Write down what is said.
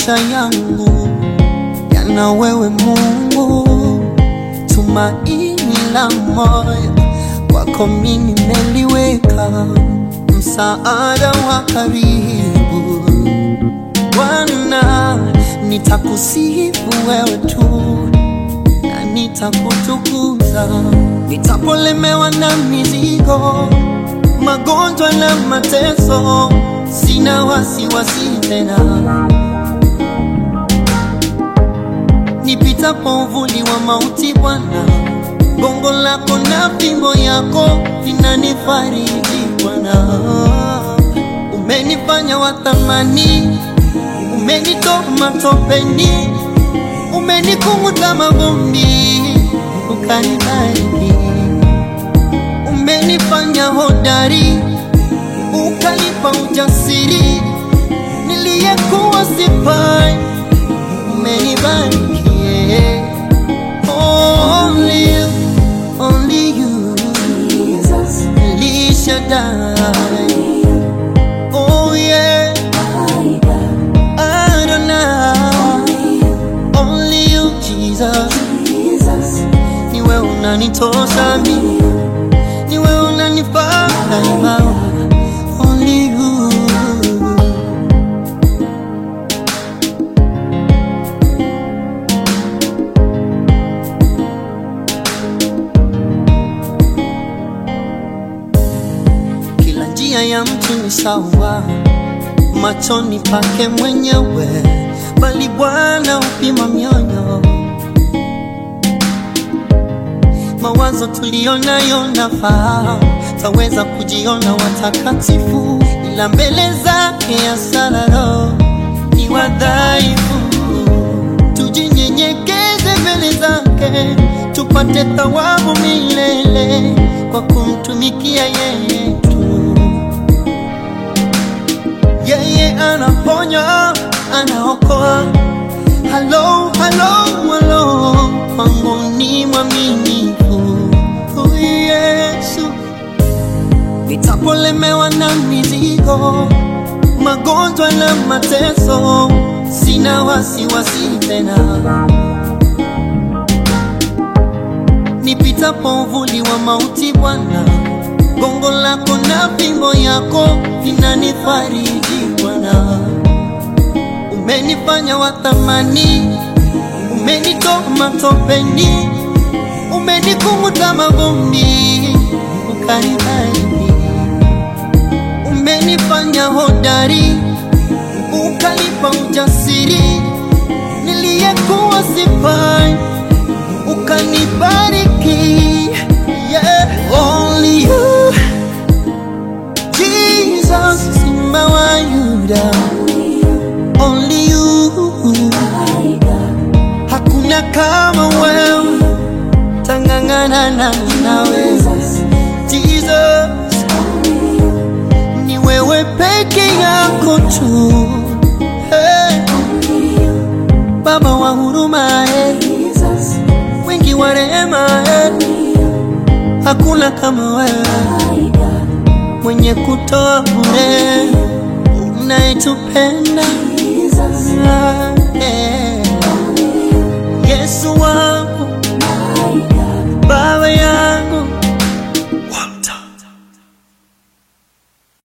maisha yangu yana wewe Mungu, tumaini la moyo kwako mimi nimeliweka, msaada wa karibu Bwana, nitakusifu wewe tu na nitakutukuza, nitapolemewa na mizigo, magonjwa na mateso, sina wasiwasi tena. Nipitapo uvuli wa mauti, Bwana, gongo lako na fimbo yako vinanifariji Bwana. Umenifanya wa thamani, umenitoa matopeni, umenikunguta mavumbi, ukanibariki. Umenifanya hodari, ukanipa ujasiri, niliyekuwa sifai, umenibariki. yeah. Only you, only you, Jesus, El Shaddai. Oh yeah, my God, Adonai. Only you, Jesus. Jesus, Ni wewe unanitosha mimi, ni wewe unanifaa daima. Only you. Kila njia ya mtu ni sawa machoni pake mwenyewe, bali Bwana upima mioyo. Mawazo tuliyonayo nafahamu, taweza kujiona watakatifu, ila mbele zake asararo ni wadhaifu. Tujinyenyekeze mbele zake, tupate thawabu milele kwa kumtumikia yeye tu. Yeye anaponya, anaokoa. Halo, halo, halo, kwangu ni mwaminifu huyu Yesu. Nitapolemewa na mizigo, magonjwa na mateso, sina wasiwasi tena. Nipitapo uvuli wa mauti, Bwana, gongo lako na fimbo yako vinanifariji Bwana. Umenifanya wa thamani, umenitoa matopeni, umenikunguta mavumbi, ukanibariki. Umenifanya hodari, ukanipa ujasiri, niliyekuwa sifai, ukanibariki. Yeah, only you, Jesus, Simba wa Yuda, only you. my God, Hakuna kama wewe, tangangana na nawe Jesus, Jesus, only you, ni wewe peke yako tu hey, only you, Baba wa huruma hey, Jesus, wingi wa rehema hey, only you, hakuna kama wewe my God, mwenye kutoa bure unayetupenda Jesus, Ah.